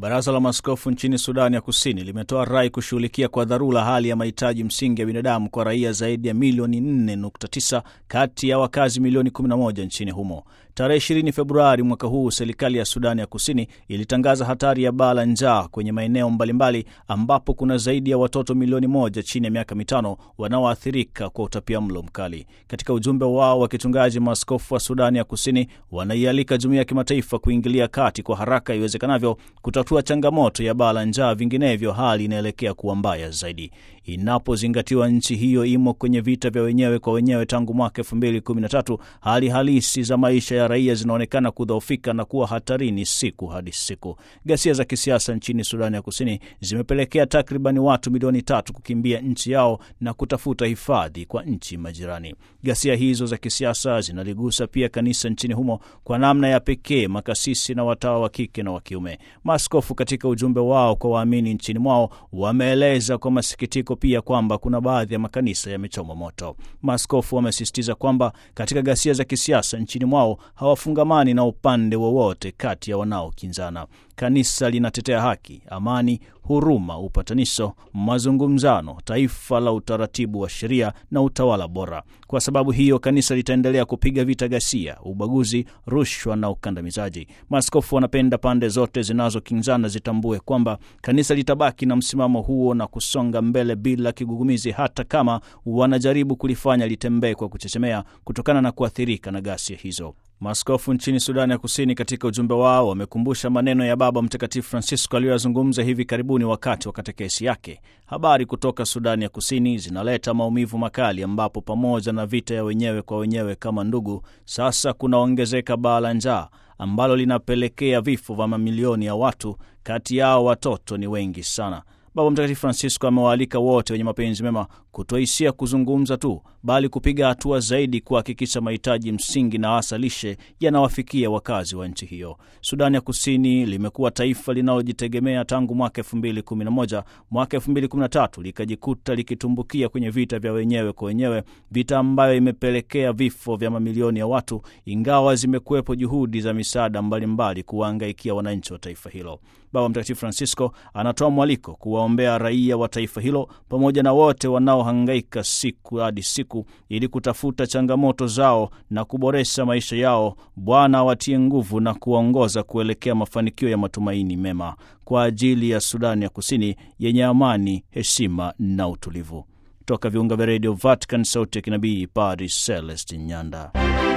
Baraza la Maaskofu nchini Sudani ya Kusini limetoa rai kushughulikia kwa dharura hali ya mahitaji msingi ya binadamu kwa raia zaidi ya milioni 4.9 kati ya wakazi milioni 11 nchini humo. Tarehe 20 Februari mwaka huu, serikali ya Sudani ya Kusini ilitangaza hatari ya baa la njaa kwenye maeneo mbalimbali ambapo kuna zaidi ya watoto milioni moja chini ya miaka mitano wanaoathirika kwa utapia mlo mkali. Katika ujumbe wao wa kichungaji, maaskofu wa Sudani ya Kusini wanaialika jumuiya ya kimataifa kuingilia kati kwa haraka iwezekanavyo kutatua changamoto ya baa la njaa, vinginevyo hali inaelekea kuwa mbaya zaidi. Inapozingatiwa nchi hiyo imo kwenye vita vya wenyewe kwa wenyewe tangu mwaka elfu mbili kumi na tatu, hali halisi za maisha ya raia zinaonekana kudhoofika na kuwa hatarini siku hadi siku. Ghasia za kisiasa nchini Sudani ya Kusini zimepelekea takribani watu milioni tatu kukimbia nchi yao na kutafuta hifadhi kwa nchi majirani. Ghasia hizo za kisiasa zinaligusa pia kanisa nchini humo kwa namna ya pekee, makasisi na watawa wa kike na wa kiume. Maaskofu katika ujumbe wao kwa waamini nchini mwao wameeleza kwa masikitiko pia kwamba kuna baadhi ya makanisa yamechomwa moto. Maaskofu wamesisitiza kwamba katika ghasia za kisiasa nchini mwao hawafungamani na upande wowote kati ya wanaokinzana. Kanisa linatetea haki, amani, huruma, upatanisho, mazungumzano, taifa la utaratibu wa sheria na utawala bora. Kwa sababu hiyo, kanisa litaendelea kupiga vita ghasia, ubaguzi, rushwa na ukandamizaji. Maaskofu wanapenda pande zote zinazokinzana zitambue kwamba kanisa litabaki na msimamo huo na kusonga mbele bila kigugumizi, hata kama wanajaribu kulifanya litembee kwa kuchechemea kutokana na kuathirika na ghasia hizo. Maaskofu nchini Sudani ya Kusini katika ujumbe wao wamekumbusha maneno ya Baba Mtakatifu Francisco aliyoyazungumza hivi karibuni wakati wa katekesi yake. Habari kutoka Sudani ya Kusini zinaleta maumivu makali, ambapo pamoja na vita ya wenyewe kwa wenyewe kama ndugu, sasa kunaongezeka baa la njaa ambalo linapelekea vifo vya mamilioni ya watu, kati yao watoto ni wengi sana. Baba Mtakatifu Francisco amewaalika wote wenye mapenzi mema kutoishia kuzungumza tu, bali kupiga hatua zaidi kuhakikisha mahitaji msingi na hasa lishe yanawafikia wakazi wa nchi hiyo. Sudani ya Kusini limekuwa taifa linalojitegemea tangu mwaka elfu mbili kumi na moja. Mwaka elfu mbili kumi na tatu likajikuta likitumbukia kwenye vita vya wenyewe kwa wenyewe, vita ambayo imepelekea vifo vya mamilioni ya watu, ingawa zimekuwepo juhudi za misaada mbalimbali kuwahangaikia wananchi wa taifa hilo. Baba Mtakatifu Francisco anatoa mwaliko kuwaombea raia wa taifa hilo pamoja na wote wanaohangaika siku hadi siku ili kutafuta changamoto zao na kuboresha maisha yao. Bwana awatie nguvu na kuwaongoza kuelekea mafanikio ya matumaini mema kwa ajili ya Sudani ya Kusini yenye amani, heshima na utulivu. Toka viunga vya redio Vatican, sauti ya kinabii, Padri Celestin Nyanda.